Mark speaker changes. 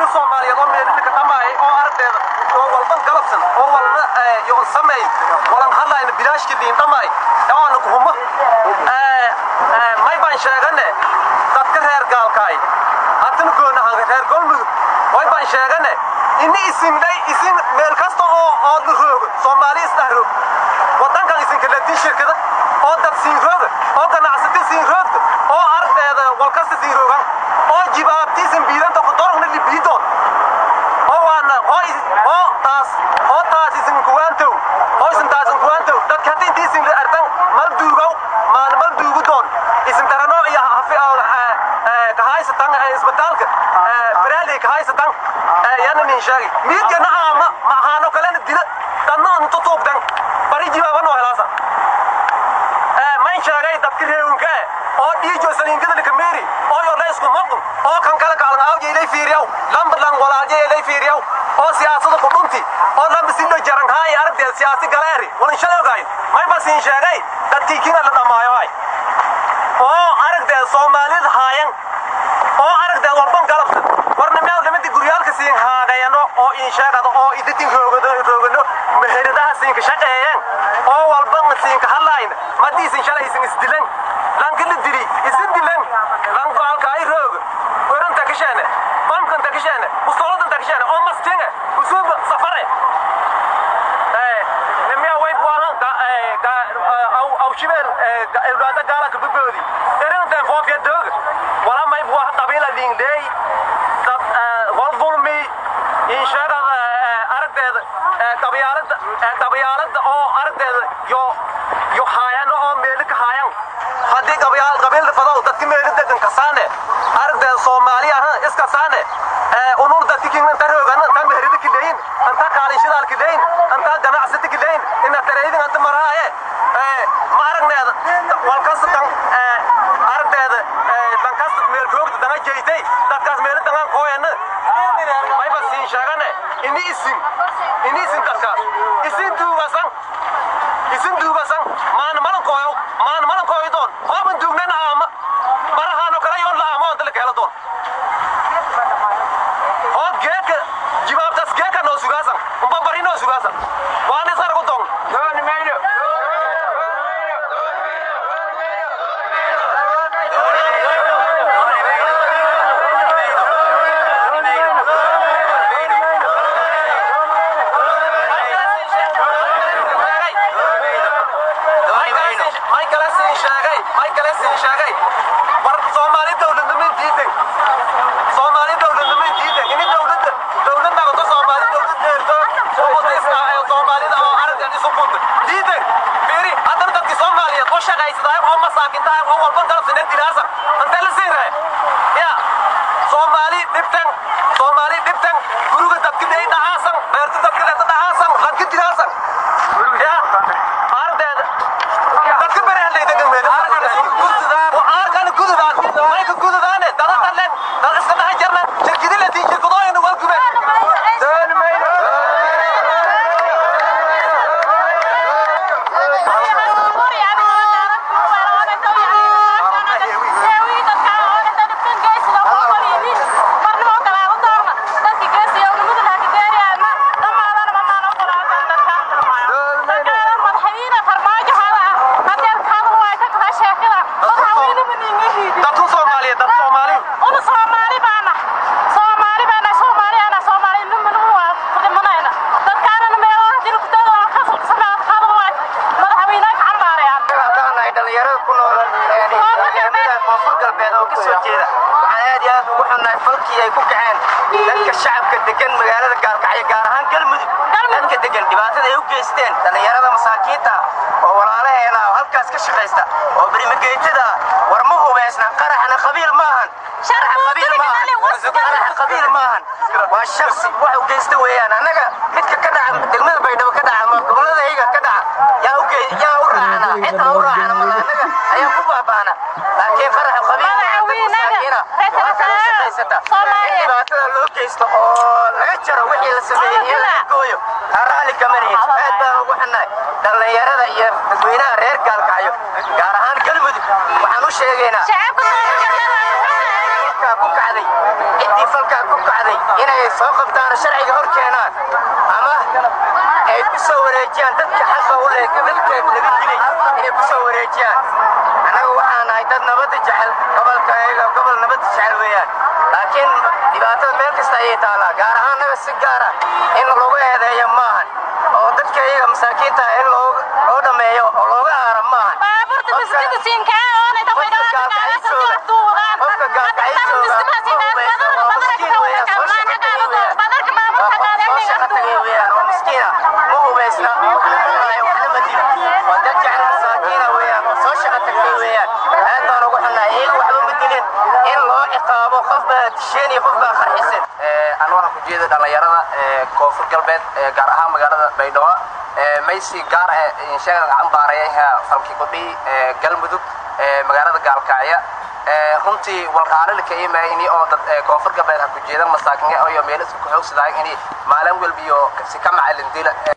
Speaker 1: soomaaliyeed oo meelidhika dhamaayay oo aragteeda oo walban galabsan oo walna yoon samayn walan hadlayna bilaashki liin dhamaay dhawaana kuhuma may baan sheegane dadka reer gaalkaay haddana goonahan reer golmudug way baan sheegane ini isindhay isin meel kasta oo oo la roogo soomaali isdhex roog wadankan isinka latin shirkada oo dad siin rooga oo ganacsati siin roogta oo aragteeda walkasta siin roogan oo jibaabti isin biidanta ku dorogna libiidoon oo waana oo oo taas oo taas isin kuwaantow oo isin taas isin kuwaantow dadka hadda intii isin ardan mal duugow maan mal duugu doon isin darano iyo hafi kahaysatan isbitaalka baraali kahaysatan yana nin sheegay miidyana aama maahaano kalena dila danna intu tuubdan bari jibaabano helaasa mayn sheegay dadka reewinka oo dhiijo saliinkada likameeri oo yo laysku maqun oo kan kala kaalan aawje ilay fiiriyaw lambalan walaalje ilay fiiriyaw oo siyaasada ku dhunti oo lamba sidho jaran haay aragteed siyaasi galeeri walan shalowgaay may basiin sheegay dadkii kina la dhammaayo ay oo aragteed soomaalida haayan oo aragteed walban galabta warna meel nimada guryaalka siin haadhayano oo in sheegado oo iditin roogado roogano meheradaha siinka shaqeeyeen oo walban siinka hadlayn madiisin shalay isin isdilan lankila dili isin dilan lanko halka ay rooga weranta kasheene bamkanta kasheene usolodanta kasheene oo mastinga usuuba safare nimya way buahan aw shibeel ilbaada gaala kababoodi erintan foofya dooga wala may buaha qabiila liingdheey dad wal dulmi insheegada aragteeda qabyaalada qabyaalada oo aragteeda yo yo haayano oo meeli ka haayan haddii qabyaal qabiilda fadow dadka meeli degan kasaane aragteeda soomaali ahan iskasaane unur dadki kin anta roogan anta meherida kileyin anta kaalin shidaal kileyin anta ganacsati kileyin ina tareydin anta maraaye ma aragneeda walkas dan aragteeda dankas meel roogda danga jeytay dadkaas meeli dangan kooyana mayba siin sheegane ini isin ini isin dadkaas isin duugasan isin duugasan maana malan kooyo maana malan kooyo doon hooban duugnan aama barahaano kala yoon la aamo anta la kahela doon oo geeka jibaabtaas geeka noo sugaasan umba bari noo sugaasan waan isaragu doon dooni mayno Somali dhibtan Somali dhibtan guriga dadka day dhahaasan beerta dadka dadka dhahaasan ragga diraasan ya ardeeda dadka beeraha degan meel arkan gududaan may ka gududaan dada dhaleen dad iska dhahan jarna shirkidi la tii shirkadooyin wal gube doon mayno dadku Soomaaliyeed dad Soomaali
Speaker 2: dhalinyarada ku nool deegaanada koonfur galbeed oo kasoo jeeda waxaan aad iyo aad ugu xunnahay falkii ay ku kaceen dadka shacabka degan magaalada gaalkacyo gaar ahaan galmudug dadka degan dhibaatada ay u geysteen dhalinyarada masaakiinta oo walaalaheena oo halkaas ka shaqaysta oo berimageytada war ma hubaysna qaraxna qabiil maahan qaraxa qabiil maahan waa shaksi wax u geysta weeyaan annaga midka ka dhaca degmada baydhabo ka dhaca ama gobolada iyaga ka dhaca yaa u gey yaa u raacana cid aan u raacana mala annaga ayaa ku baabaana laakiin qaraxa qabiil masaakiina oo halkan u shaqaysata in dhibaatada loo geysto oo laga jaro wixii la sameeyey in laga gooyo ha raalli kama nihin aad baan ugu xunnahay dhallinyarada iyo dadweynaha reer gaalkacyo gaar ahaan galmudug waxaan u sheegaynaa falkaa ku kacday ciddii falkaa ku kacday inay soo qabtaan sharciga hor keenaan ama ay ku soo wareejiyaan dadka xaqa u leh dadka laga dilay inay ku soo wareejiyaan annaga waxaan nahay dad nabadda jecel gobolka iyaga gobol nabadda jecel weeyaan laakiin dhibaatada meel kasta ayay taallaa gaar ahaan naga si gaara in lagu eedeeyo maahan oo dadka iyaga masaakiinta in loo dhammeeyo oo looga aara maahan
Speaker 3: anu waxaan ku jeeda dhallinyarada koonfur galbeed gaar ahaan magaalada baydhabo maysi gaar ah insheega gacan baaraya falki kudhi galmudug magaalada gaalkacya runtii walqaalilka imayni oo dad koonfur galbeed ha ku jeedan masaakin iyo meel isku xoogsadaayan ini maalin walbiyo si ka macalin dila